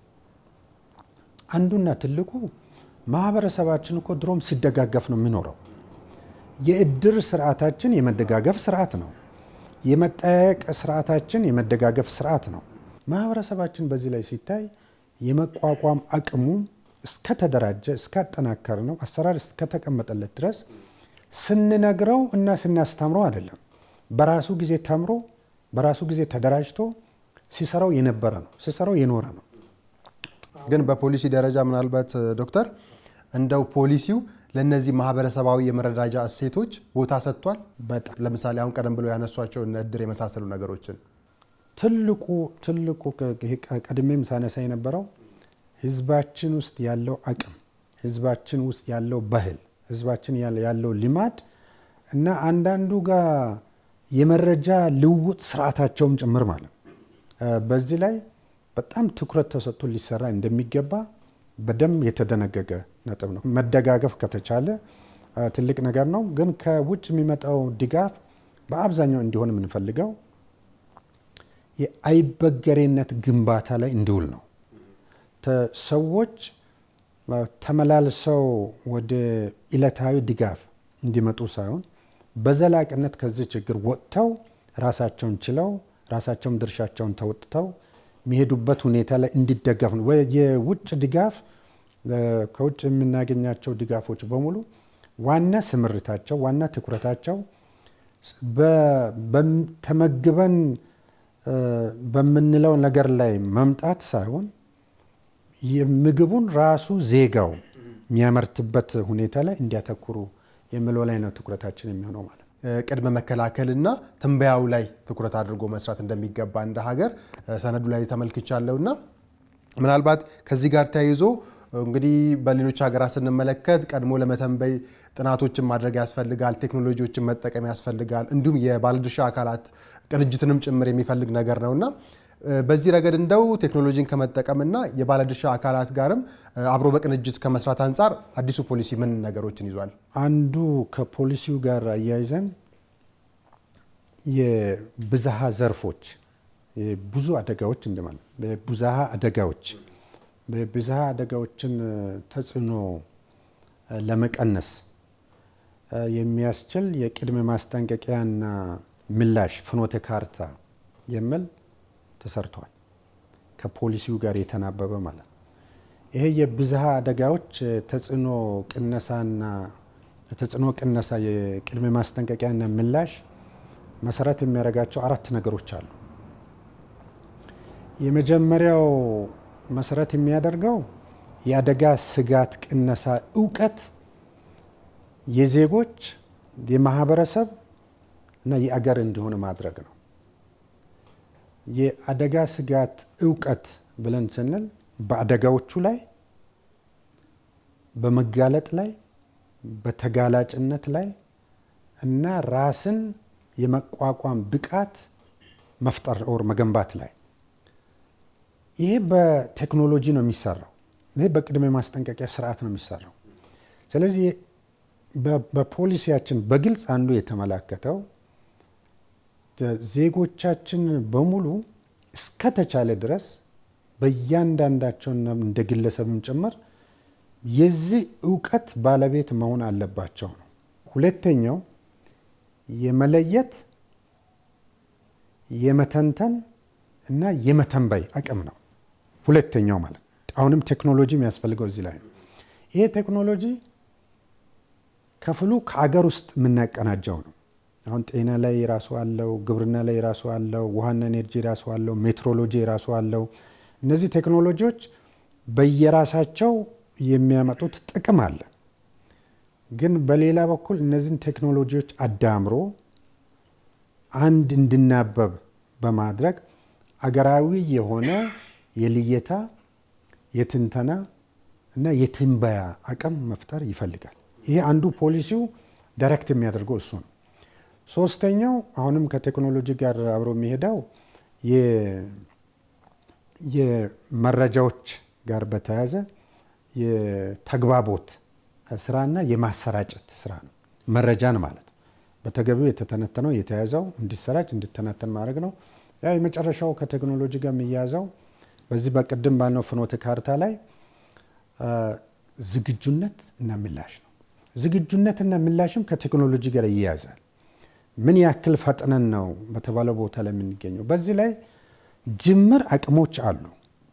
አንዱና ትልቁ ማህበረሰባችን እኮ ድሮም ሲደጋገፍ ነው የሚኖረው። የእድር ስርዓታችን የመደጋገፍ ስርዓት ነው። የመጠያየቅ ስርዓታችን የመደጋገፍ ስርዓት ነው። ማህበረሰባችን በዚህ ላይ ሲታይ የመቋቋም አቅሙ እስከተደራጀ እስካጠናከር ነው አሰራር እስከተቀመጠለት ድረስ ስንነግረው እና ስናስተምረው አይደለም። በራሱ ጊዜ ተምሮ በራሱ ጊዜ ተደራጅቶ ሲሰራው የነበረ ነው፣ ሲሰራው የኖረ ነው። ግን በፖሊሲ ደረጃ ምናልባት ዶክተር እንደው ፖሊሲው ለእነዚህ ማህበረሰባዊ የመረዳጃ እሴቶች ቦታ ሰጥቷል። በጣም ለምሳሌ አሁን ቀደም ብሎ ያነሷቸው እነ እድር የመሳሰሉ ነገሮችን ትልቁ ትልቁ ቀድሜም ሳነሳ የነበረው ህዝባችን ውስጥ ያለው አቅም፣ ህዝባችን ውስጥ ያለው ባህል፣ ህዝባችን ያለው ልማድ እና አንዳንዱ ጋር የመረጃ ልውውጥ ስርዓታቸውም ጭምር ማለት ነው። በዚህ ላይ በጣም ትኩረት ተሰጥቶ ሊሰራ እንደሚገባ በደንብ የተደነገገ ነጥብ ነው። መደጋገፍ ከተቻለ ትልቅ ነገር ነው። ግን ከውጭ የሚመጣው ድጋፍ በአብዛኛው እንዲሆን የምንፈልገው የአይበገሬነት ግንባታ ላይ እንዲውል ነው። ሰዎች ተመላልሰው ወደ ዕለታዊ ድጋፍ እንዲመጡ ሳይሆን በዘላቂነት ከዚህ ችግር ወጥተው ራሳቸውን ችለው ራሳቸውን ድርሻቸውን ተወጥተው የሚሄዱበት ሁኔታ ላይ እንዲደገፍ ነው። የውጭ ድጋፍ ከውጭ የምናገኛቸው ድጋፎች በሙሉ ዋና ስምርታቸው ዋና ትኩረታቸው ተመግበን በምንለው ነገር ላይ መምጣት ሳይሆን ምግቡን ራሱ ዜጋው የሚያመርትበት ሁኔታ ላይ እንዲያተኩሩ የሚለው ላይ ነው ትኩረታችን የሚሆነው ማለት ነው። ቅድመ መከላከልና ትንበያው ላይ ትኩረት አድርጎ መስራት እንደሚገባ እንደ ሀገር ሰነዱ ላይ ተመልክቻለሁና ምናልባት ከዚህ ጋር ተያይዞ እንግዲህ በሌሎች ሀገራት ስንመለከት ቀድሞ ለመተንበይ ጥናቶችን ማድረግ ያስፈልጋል፣ ቴክኖሎጂዎችን መጠቀም ያስፈልጋል፣ እንዲሁም የባለድርሻ አካላት ቅንጅትንም ጭምር የሚፈልግ ነገር ነውና በዚህ ረገድ እንደው ቴክኖሎጂን ከመጠቀምና የባለድርሻ አካላት ጋርም አብሮ በቅንጅት ከመስራት አንጻር አዲሱ ፖሊሲ ምን ነገሮችን ይዟል? አንዱ ከፖሊሲው ጋር አያይዘን የብዝሃ ዘርፎች ብዙ አደጋዎች እንደማለት ብዝሃ አደጋዎች በብዝሃ አደጋዎችን ተጽዕኖ ለመቀነስ የሚያስችል የቅድመ ማስጠንቀቂያና ምላሽ ፍኖተ ካርታ የሚል ተሰርቷል። ከፖሊሲው ጋር የተናበበ ማለት ነው። ይሄ የብዝሃ አደጋዎች ተጽዕኖ ቅነሳና ተጽዕኖ ቅነሳ የቅድመ ማስጠንቀቂያና ምላሽ መሰረት የሚያደርጋቸው አራት ነገሮች አሉ። የመጀመሪያው መሰረት የሚያደርገው የአደጋ ስጋት ቅነሳ እውቀት የዜጎች የማህበረሰብ እና የአገር እንዲሆን ማድረግ ነው። የአደጋ ስጋት እውቀት ብለን ስንል በአደጋዎቹ ላይ፣ በመጋለጥ ላይ፣ በተጋላጭነት ላይ እና ራስን የመቋቋም ብቃት መፍጠር ኦር መገንባት ላይ ይሄ በቴክኖሎጂ ነው የሚሰራው። ይሄ በቅድመ ማስጠንቀቂያ ስርዓት ነው የሚሰራው። ስለዚህ በፖሊሲያችን በግልጽ አንዱ የተመላከተው ዜጎቻችን በሙሉ እስከተቻለ ድረስ በእያንዳንዳቸውና እንደ ግለሰብም ጭምር የዚህ እውቀት ባለቤት መሆን አለባቸው ነው። ሁለተኛው የመለየት የመተንተን እና የመተንበይ አቅም ነው። ሁለተኛው ማለት አሁንም ቴክኖሎጂ የሚያስፈልገው እዚህ ላይ ነው። ይሄ ቴክኖሎጂ ክፍሉ ከአገር ውስጥ የምናቀናጀው ነው። አሁን ጤና ላይ የራሱ አለው፣ ግብርና ላይ የራሱ አለው፣ ውሃና ኤነርጂ የራሱ አለው፣ ሜትሮሎጂ የራሱ አለው። እነዚህ ቴክኖሎጂዎች በየራሳቸው የሚያመጡት ጥቅም አለ። ግን በሌላ በኩል እነዚህን ቴክኖሎጂዎች አዳምሮ አንድ እንድናበብ በማድረግ አገራዊ የሆነ የልየታ የትንተና እና የትንበያ አቅም መፍጠር ይፈልጋል። ይሄ አንዱ ፖሊሲው ዳይሬክት የሚያደርገው እሱ ነው። ሶስተኛው አሁንም ከቴክኖሎጂ ጋር አብሮ የሚሄደው የመረጃዎች ጋር በተያያዘ የተግባቦት ስራና የማሰራጨት ስራ ነው። መረጃን ማለት በተገቢው የተተነተነው የተያዘው እንዲሰራጭ እንዲተነተን ማድረግ ነው። ያ የመጨረሻው ከቴክኖሎጂ ጋር የሚያያዘው በዚህ በቅድም ባልነው ፍኖተ ካርታ ላይ ዝግጁነት እና ምላሽ ነው። ዝግጁነትና ምላሽም ከቴክኖሎጂ ጋር ይያያዛል። ምን ያክል ፈጥነን ነው በተባለው ቦታ ላይ የምንገኘው? በዚህ ላይ ጅምር አቅሞች አሉ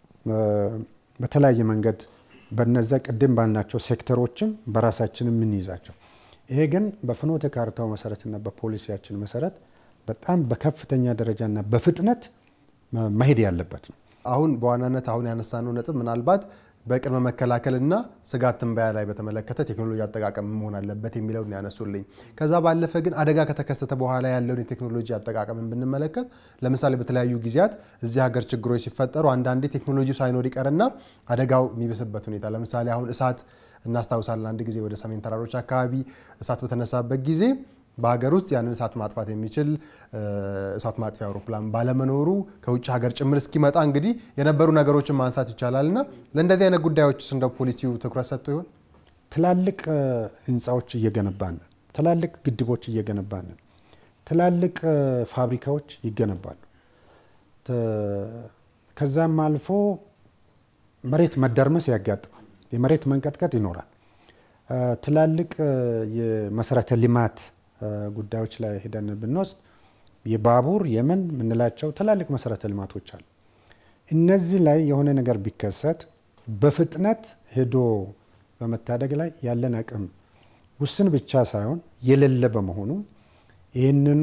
በተለያየ መንገድ በነዛ ቅድም ባልናቸው ሴክተሮችም በራሳችን የምንይዛቸው። ይሄ ግን በፍኖተ ካርታው መሰረትና በፖሊሲያችን መሰረት በጣም በከፍተኛ ደረጃና በፍጥነት መሄድ ያለበት ነው። አሁን በዋናነት አሁን ያነሳነው ነጥብ ምናልባት በቅድመ መከላከልና ስጋት ትንበያ ላይ በተመለከተ ቴክኖሎጂ አጠቃቀም መሆን አለበት የሚለውን ያነሱልኝ። ከዛ ባለፈ ግን አደጋ ከተከሰተ በኋላ ያለውን የቴክኖሎጂ አጠቃቀምን ብንመለከት ለምሳሌ በተለያዩ ጊዜያት እዚህ ሀገር ችግሮች ሲፈጠሩ አንዳንዴ ቴክኖሎጂ ሳይኖር ይቀርና አደጋው የሚብስበት ሁኔታ ለምሳሌ አሁን እሳት እናስታውሳለን። አንድ ጊዜ ወደ ሰሜን ተራሮች አካባቢ እሳት በተነሳበት ጊዜ በሀገር ውስጥ ያንን እሳት ማጥፋት የሚችል እሳት ማጥፊያ አውሮፕላን ባለመኖሩ ከውጭ ሀገር ጭምር እስኪመጣ እንግዲህ የነበሩ ነገሮችን ማንሳት ይቻላል እና ለእንደዚህ አይነት ጉዳዮች እንደ ፖሊሲው ትኩረት ሰጥቶ ይሆን? ትላልቅ ህንፃዎች እየገነባን ትላልቅ ግድቦች እየገነባን ትላልቅ ፋብሪካዎች ይገነባሉ። ከዛም አልፎ መሬት መደርመስ ያጋጥማል። የመሬት መንቀጥቀጥ ይኖራል። ትላልቅ የመሰረተ ልማት ጉዳዮች ላይ ሄደን ብንወስድ የባቡር የምን የምንላቸው ትላልቅ መሰረተ ልማቶች አሉ። እነዚህ ላይ የሆነ ነገር ቢከሰት በፍጥነት ሄዶ በመታደግ ላይ ያለን አቅም ውስን ብቻ ሳይሆን የሌለ በመሆኑ ይህንኑ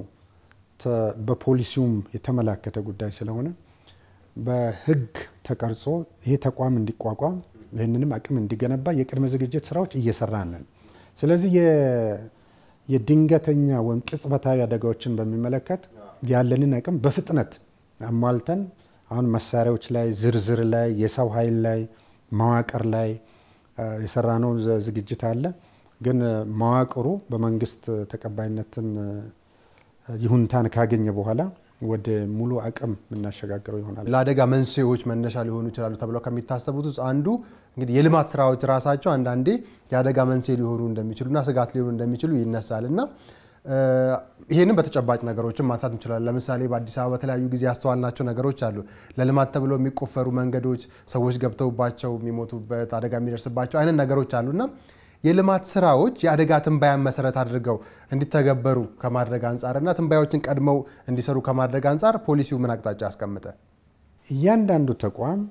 በፖሊሲውም የተመላከተ ጉዳይ ስለሆነ በህግ ተቀርጾ ይሄ ተቋም እንዲቋቋም ይህንንም አቅም እንዲገነባ የቅድመ ዝግጅት ስራዎች እየሰራን ነን። ስለዚህ የድንገተኛ ወይም ቅጽበታዊ አደጋዎችን በሚመለከት ያለንን አቅም በፍጥነት አሟልተን አሁን መሳሪያዎች ላይ፣ ዝርዝር ላይ፣ የሰው ኃይል ላይ፣ መዋቅር ላይ የሰራነው ዝግጅት አለ። ግን መዋቅሩ በመንግስት ተቀባይነትን ይሁንታን ካገኘ በኋላ ወደ ሙሉ አቅም የምናሸጋግረው ይሆናል። ለአደጋ መንስኤዎች መነሻ ሊሆኑ ይችላሉ ተብለው ከሚታሰቡት ውስጥ አንዱ እንግዲህ የልማት ስራዎች ራሳቸው አንዳንዴ የአደጋ መንስኤ ሊሆኑ እንደሚችሉና ስጋት ሊሆኑ እንደሚችሉ ይነሳል እና ይህንን በተጨባጭ ነገሮችን ማንሳት እንችላለን። ለምሳሌ በአዲስ አበባ በተለያዩ ጊዜ ያስተዋልናቸው ነገሮች አሉ። ለልማት ተብለው የሚቆፈሩ መንገዶች ሰዎች ገብተውባቸው የሚሞቱበት አደጋ የሚደርስባቸው አይነት ነገሮች አሉና የልማት ስራዎች የአደጋ ትንባያን መሰረት አድርገው እንዲተገበሩ ከማድረግ አንጻርና ትንባዮችን ቀድመው እንዲሰሩ ከማድረግ አንጻር ፖሊሲው ምን አቅጣጫ አስቀምጠ? እያንዳንዱ ተቋም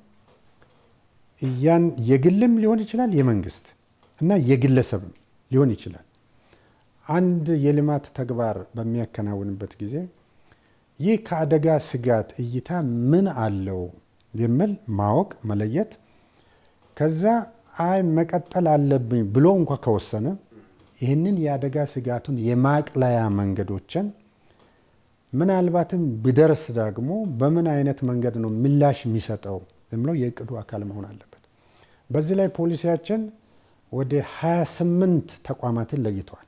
የግልም ሊሆን ይችላል የመንግስት እና የግለሰብም ሊሆን ይችላል። አንድ የልማት ተግባር በሚያከናውንበት ጊዜ ይህ ከአደጋ ስጋት እይታ ምን አለው የሚል ማወቅ መለየት ከዛ አይ መቀጠል አለብኝ ብሎ እንኳ ከወሰነ ይህንን የአደጋ ስጋቱን የማቅለያ መንገዶችን ምናልባትም ቢደርስ ደግሞ በምን አይነት መንገድ ነው ምላሽ የሚሰጠው የሚለው የእቅዱ አካል መሆን አለበት። በዚህ ላይ ፖሊሲያችን ወደ 28 ተቋማትን ለይተዋል።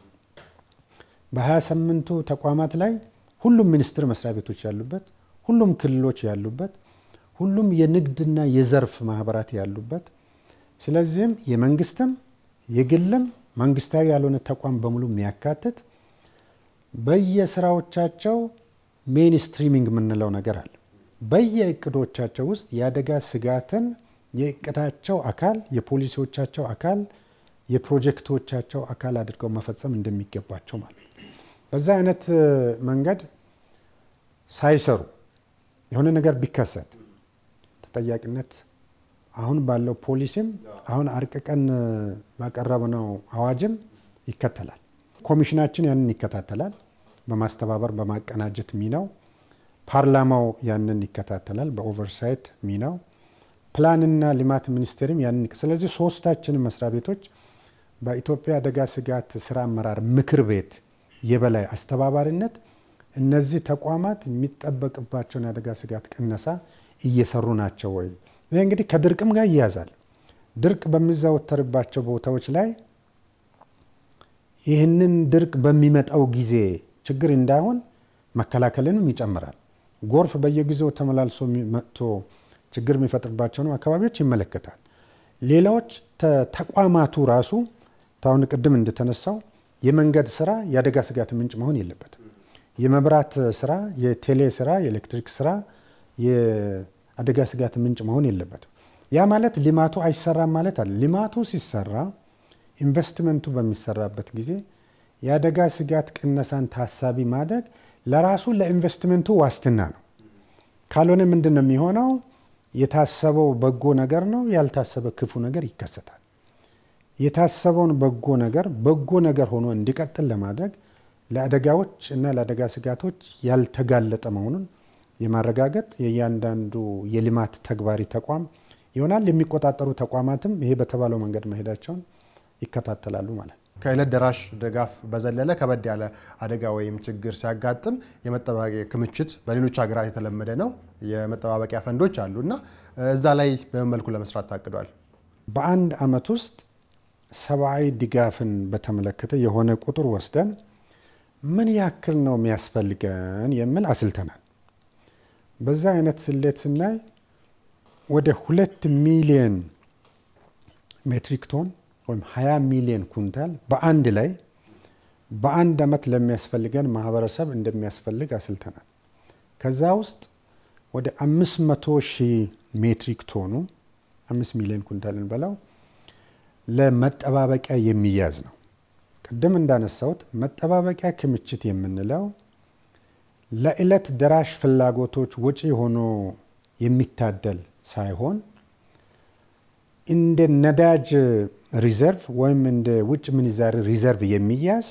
በ28ቱ ተቋማት ላይ ሁሉም ሚኒስቴር መስሪያ ቤቶች ያሉበት፣ ሁሉም ክልሎች ያሉበት፣ ሁሉም የንግድና የዘርፍ ማህበራት ያሉበት ስለዚህም የመንግስትም የግልም መንግስታዊ ያልሆነ ተቋም በሙሉ የሚያካትት በየስራዎቻቸው ሜን ስትሪሚንግ የምንለው ነገር አለ። በየእቅዶቻቸው ውስጥ የአደጋ ስጋትን የእቅዳቸው አካል፣ የፖሊሲዎቻቸው አካል፣ የፕሮጀክቶቻቸው አካል አድርገው መፈጸም እንደሚገባቸው ማለት ነው። በዛ አይነት መንገድ ሳይሰሩ የሆነ ነገር ቢከሰት ተጠያቂነት አሁን ባለው ፖሊሲም አሁን አርቅቀን ባቀረብነው አዋጅም ይከተላል። ኮሚሽናችን ያንን ይከታተላል። በማስተባበር በማቀናጀት ሚናው፣ ፓርላማው ያንን ይከታተላል በኦቨርሳይት ሚናው፣ ፕላንና ልማት ሚኒስቴርም ያንን ስለዚህ ሶስታችንም መስሪያ ቤቶች በኢትዮጵያ አደጋ ስጋት ስራ አመራር ምክር ቤት የበላይ አስተባባሪነት እነዚህ ተቋማት የሚጠበቅባቸውን የአደጋ ስጋት ቅነሳ እየሰሩ ናቸው ወይ? ይህ እንግዲህ ከድርቅም ጋር ይያዛል። ድርቅ በሚዘወተርባቸው ቦታዎች ላይ ይህንን ድርቅ በሚመጣው ጊዜ ችግር እንዳይሆን መከላከልንም ይጨምራል። ጎርፍ በየጊዜው ተመላልሶ መጥቶ ችግር የሚፈጥርባቸውን አካባቢዎች ይመለከታል። ሌላዎች ተቋማቱ ራሱ ታሁን ቅድም እንደተነሳው የመንገድ ስራ የአደጋ ስጋት ምንጭ መሆን የለበትም። የመብራት ስራ፣ የቴሌ ስራ፣ የኤሌክትሪክ ስራ የአደጋ ስጋት ምንጭ መሆን የለበትም። ያ ማለት ልማቱ አይሰራም ማለት አለ። ልማቱ ሲሰራ ኢንቨስትመንቱ በሚሰራበት ጊዜ የአደጋ ስጋት ቅነሳን ታሳቢ ማድረግ ለራሱ ለኢንቨስትመንቱ ዋስትና ነው። ካልሆነ ምንድን ነው የሚሆነው? የታሰበው በጎ ነገር ነው፣ ያልታሰበ ክፉ ነገር ይከሰታል። የታሰበውን በጎ ነገር በጎ ነገር ሆኖ እንዲቀጥል ለማድረግ ለአደጋዎች እና ለአደጋ ስጋቶች ያልተጋለጠ መሆኑን የማረጋገጥ የእያንዳንዱ የልማት ተግባሪ ተቋም ይሆናል። የሚቆጣጠሩ ተቋማትም ይሄ በተባለው መንገድ መሄዳቸውን ይከታተላሉ ማለት ነው። ከዕለት ደራሽ ድጋፍ በዘለለ ከበድ ያለ አደጋ ወይም ችግር ሲያጋጥም የመጠባበቂያ ክምችት በሌሎች ሀገራት የተለመደ ነው። የመጠባበቂያ ፈንዶች አሉ እና እዛ ላይ በምን መልኩ ለመስራት ታቅዷል? በአንድ አመት ውስጥ ሰብአዊ ድጋፍን በተመለከተ የሆነ ቁጥር ወስደን ምን ያክል ነው የሚያስፈልገን የሚል አስልተናል። በዛ አይነት ስሌት ስናይ ወደ ሁለት ሚሊየን ሜትሪክ ቶን ወይም 20 ሚሊዮን ኩንታል በአንድ ላይ በአንድ አመት ለሚያስፈልገን ማህበረሰብ እንደሚያስፈልግ አስልተናል። ከዛ ውስጥ ወደ 500 ሺህ ሜትሪክ ቶኑ 5 ሚሊዮን ኩንታል እንበላው ለመጠባበቂያ የሚያዝ ነው። ቅድም እንዳነሳሁት መጠባበቂያ ክምችት የምንለው ለዕለት ደራሽ ፍላጎቶች ወጪ ሆኖ የሚታደል ሳይሆን እንደ ነዳጅ ሪዘርቭ ወይም እንደ ውጭ ምንዛሪ ሪዘርቭ የሚያዝ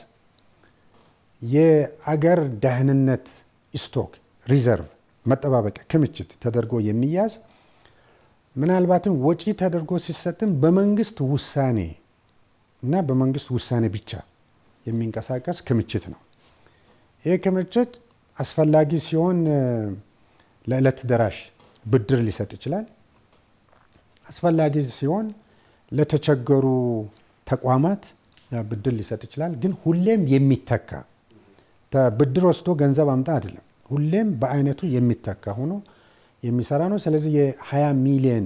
የአገር ደህንነት ስቶክ ሪዘርቭ መጠባበቂያ ክምችት ተደርጎ የሚያዝ ምናልባትም ወጪ ተደርጎ ሲሰጥም በመንግስት ውሳኔ እና በመንግስት ውሳኔ ብቻ የሚንቀሳቀስ ክምችት ነው። ይህ ክምችት አስፈላጊ ሲሆን ለዕለት ደራሽ ብድር ሊሰጥ ይችላል። አስፈላጊ ሲሆን ለተቸገሩ ተቋማት ብድር ሊሰጥ ይችላል። ግን ሁሌም የሚተካ ብድር ወስዶ ገንዘብ አምጣ አይደለም። ሁሌም በአይነቱ የሚተካ ሆኖ የሚሰራ ነው። ስለዚህ የ20 ሚሊዮን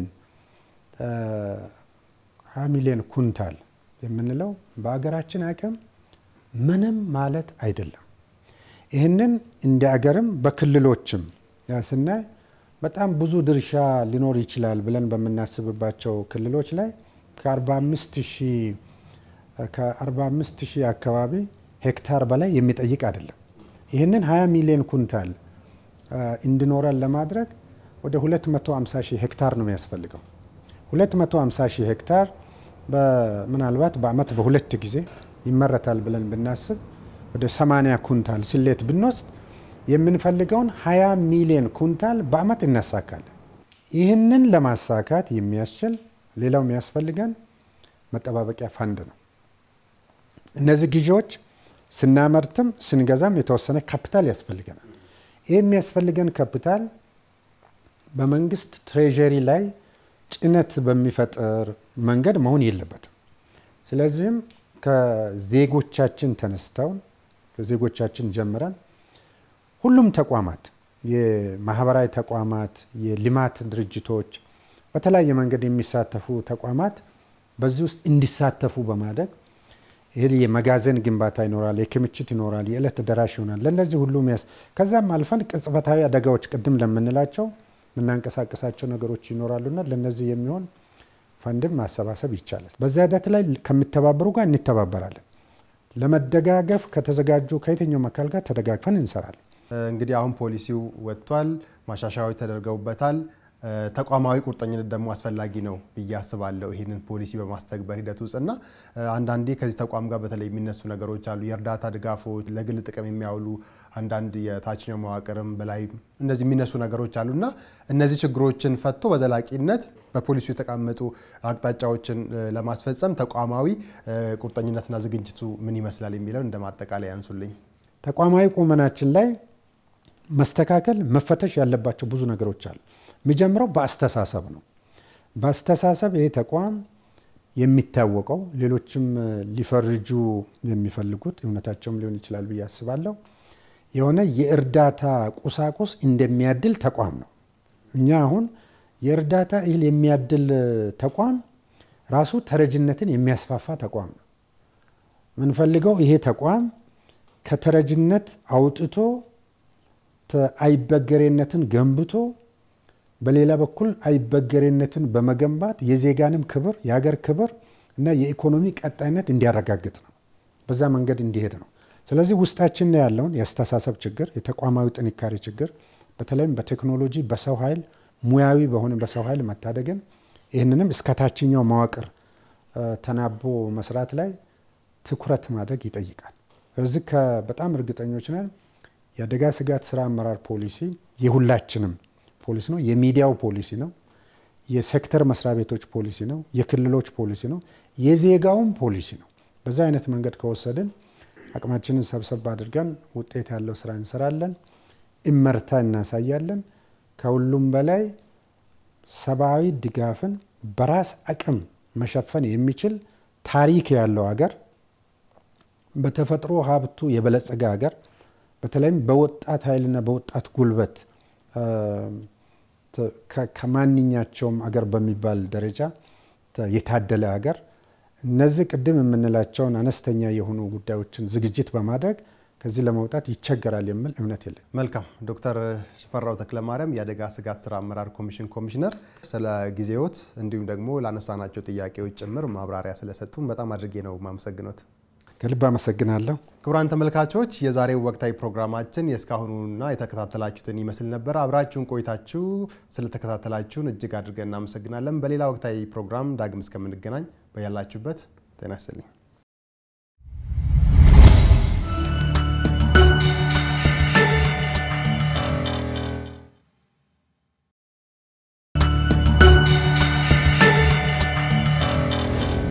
20 ሚሊዮን ኩንታል የምንለው በአገራችን አቅም ምንም ማለት አይደለም። ይህንን እንደ አገርም በክልሎችም ስናይ በጣም ብዙ ድርሻ ሊኖር ይችላል ብለን በምናስብባቸው ክልሎች ላይ ከ45 ሺህ አካባቢ ሄክታር በላይ የሚጠይቅ አይደለም። ይህንን 20 ሚሊዮን ኩንታል እንዲኖረን ለማድረግ ወደ 250 ሺህ ሄክታር ነው የሚያስፈልገው። 250 ሺህ ሄክታር ምናልባት በአመት በሁለት ጊዜ ይመረታል ብለን ብናስብ ወደ 80 ኩንታል ስሌት ብንወስድ የምንፈልገውን 20 ሚሊዮን ኩንታል በአመት እናሳካለን። ይህንን ለማሳካት የሚያስችል ሌላው የሚያስፈልገን መጠባበቂያ ፈንድ ነው። እነዚህ ግዢዎች ስናመርትም ስንገዛም የተወሰነ ካፒታል ያስፈልገናል። ይህ የሚያስፈልገን ካፒታል በመንግስት ትሬዠሪ ላይ ጭነት በሚፈጥር መንገድ መሆን የለበትም። ስለዚህም ከዜጎቻችን ተነስተው ከዜጎቻችን ጀምረን ሁሉም ተቋማት የማህበራዊ ተቋማት፣ የልማት ድርጅቶች፣ በተለያየ መንገድ የሚሳተፉ ተቋማት በዚህ ውስጥ እንዲሳተፉ በማድረግ ይህ የመጋዘን ግንባታ ይኖራል፣ የክምችት ይኖራል፣ የዕለት ደራሽ ይሆናል። ለእነዚህ ሁሉ ሚያስ ከዛም አልፈን ቅጽበታዊ አደጋዎች ቅድም ለምንላቸው የምናንቀሳቀሳቸው ነገሮች ይኖራሉና ለእነዚህ የሚሆን ፈንድም ማሰባሰብ ይቻላል። በዚያ ሂደት ላይ ከሚተባበሩ ጋር እንተባበራለን። ለመደጋገፍ ከተዘጋጁ ከየትኛውም አካል ጋር ተደጋግፈን እንሰራለን። እንግዲህ አሁን ፖሊሲው ወጥቷል፣ ማሻሻያዎች ተደርገውበታል። ተቋማዊ ቁርጠኝነት ደግሞ አስፈላጊ ነው ብዬ አስባለሁ። ይህንን ፖሊሲ በማስተግበር ሂደት ውስጥ እና አንዳንዴ ከዚህ ተቋም ጋር በተለይ የሚነሱ ነገሮች አሉ። የእርዳታ ድጋፎች፣ ለግል ጥቅም የሚያውሉ አንዳንድ የታችኛው መዋቅርም በላይ እንደዚህ የሚነሱ ነገሮች አሉ እና እነዚህ ችግሮችን ፈቶ በዘላቂነት በፖሊሲው የተቀመጡ አቅጣጫዎችን ለማስፈጸም ተቋማዊ ቁርጠኝነትና ዝግጅቱ ምን ይመስላል የሚለው እንደ ማጠቃለያ ያንሱልኝ። ተቋማዊ ቁመናችን ላይ መስተካከል መፈተሽ ያለባቸው ብዙ ነገሮች አሉ። የሚጀምረው በአስተሳሰብ ነው። በአስተሳሰብ ይሄ ተቋም የሚታወቀው ሌሎችም ሊፈርጁ የሚፈልጉት እውነታቸውም ሊሆን ይችላል ብዬ አስባለሁ የሆነ የእርዳታ ቁሳቁስ እንደሚያድል ተቋም ነው። እኛ አሁን የእርዳታ እህል የሚያድል ተቋም ራሱ ተረጅነትን የሚያስፋፋ ተቋም ነው። የምንፈልገው ይሄ ተቋም ከተረጅነት አውጥቶ አይበገሬነትን ገንብቶ በሌላ በኩል አይበገሬነትን በመገንባት የዜጋንም ክብር የሀገር ክብር እና የኢኮኖሚ ቀጣይነት እንዲያረጋግጥ ነው። በዛ መንገድ እንዲሄድ ነው። ስለዚህ ውስጣችን ላይ ያለውን የአስተሳሰብ ችግር፣ የተቋማዊ ጥንካሬ ችግር በተለይም በቴክኖሎጂ በሰው ኃይል ሙያዊ በሆነ በሰው ኃይል መታደግን ይህንንም እስከ ታችኛው መዋቅር ተናቦ መስራት ላይ ትኩረት ማድረግ ይጠይቃል። ስለዚህ በጣም እርግጠኞች ነን የአደጋ ስጋት ስራ አመራር ፖሊሲ የሁላችንም ፖሊሲ ነው። የሚዲያው ፖሊሲ ነው። የሴክተር መስሪያ ቤቶች ፖሊሲ ነው። የክልሎች ፖሊሲ ነው። የዜጋውም ፖሊሲ ነው። በዛ አይነት መንገድ ከወሰድን አቅማችንን ሰብሰብ አድርገን ውጤት ያለው ስራ እንሰራለን፣ እመርታ እናሳያለን። ከሁሉም በላይ ሰብአዊ ድጋፍን በራስ አቅም መሸፈን የሚችል ታሪክ ያለው ሀገር፣ በተፈጥሮ ሀብቱ የበለጸገ ሀገር፣ በተለይም በወጣት ኃይልና በወጣት ጉልበት ከማንኛቸውም አገር በሚባል ደረጃ የታደለ ሀገር እነዚህ ቅድም የምንላቸውን አነስተኛ የሆኑ ጉዳዮችን ዝግጅት በማድረግ ከዚህ ለመውጣት ይቸገራል የሚል እምነት የለም። መልካም ዶክተር ሽፈራው ተክለማርያም የአደጋ ስጋት ስራ አመራር ኮሚሽን ኮሚሽነር፣ ስለ ጊዜዎት እንዲሁም ደግሞ ላነሳናቸው ጥያቄዎች ጭምር ማብራሪያ ስለሰጡን በጣም አድርጌ ነው ማመሰግኖት። ከልብ አመሰግናለሁ። ክቡራን ተመልካቾች የዛሬው ወቅታዊ ፕሮግራማችን የእስካሁኑና የተከታተላችሁትን ይመስል ነበር። አብራችሁን ቆይታችሁ ስለተከታተላችሁን እጅግ አድርገን እናመሰግናለን። በሌላ ወቅታዊ ፕሮግራም ዳግም እስከምንገናኝ በያላችሁበት ጤና ይስጥልኝ።